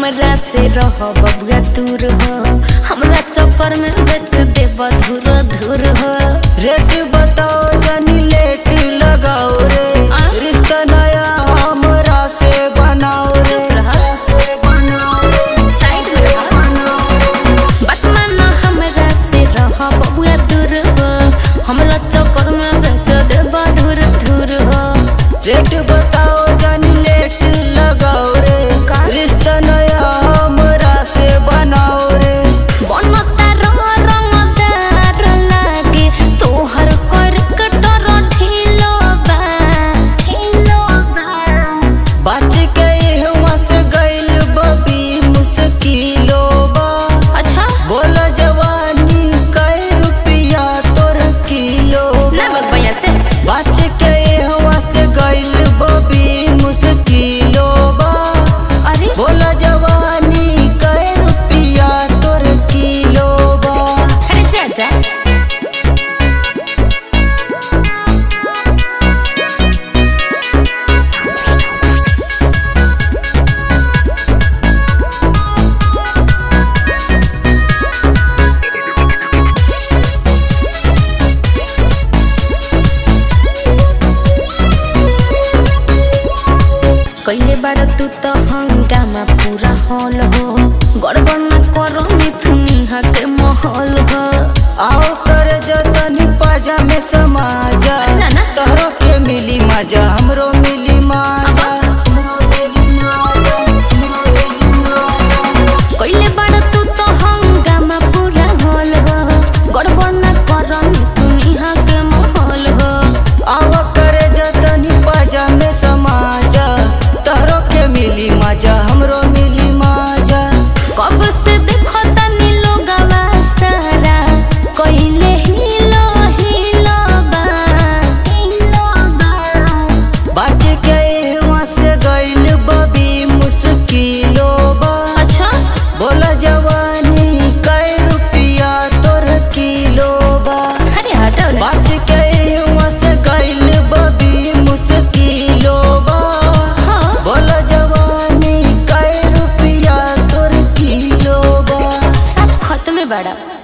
हमरा से रह बबुआ दूर हो हमरा चक्कर में बेच दे धुर धुर हो रेट बताओ जनी लेट लगाओ रे आ? रिश्ता नया हमरा से बनाओ रे रहा। से बनाओ रे साइड में रह। बात मानो हमरा से रह बबुआ दूर हो हमरा चक्कर में बेच दे धुर धुर हो रेट बताओ जनी लेट लगाओ रे का? रिश्ता नया हमरा से बनाओ रे बनता रंग रंगदार लागे तोहर कर कटर ढीलो बा ढीलो बा बच गए हुआ से गइल बबी मुश्किलो बा अच्छा बोल जवानी कई रुपया तोर किलो ना बा। बग भैया से बच के हवा से गइल बबी मुश्किलो बा अरे बोला जवानी कई रुपया तोर किलो बा अरे जा जा कैले बाड़ तू तो हंगामा पूरा हॉल हो गड़बड़ न करो मिथुनी के महल हो आओ कर जतनी पाजा में समाजा ना, ना। तोहरो के मिली मजा हमरो मिली मजा हमरो मिली मजा, हमरो मिली मजा। कैले बाड़ तू तो हंगामा पूरा हॉल हो गड़बड़ न करो मिथुनी के महल हो आओ कर जतनी पाजा में समाजा तोहरो के मिली मजा हमरो मिली मजा कब से देखो तनी लोगवा सारा कइले हिलो हिलो बा हिलो बा बच गए वहाँ से गइल बबी मुश्किलो बा अच्छा बोला जवानी कई रुपया तोर किलो बा अरे हटो ना बच गए वहाँ से गइल बबी मुश्किलो बा हाँ बोला जवानी कई रुपया तोर किलो बा सब खत्म है बड़ा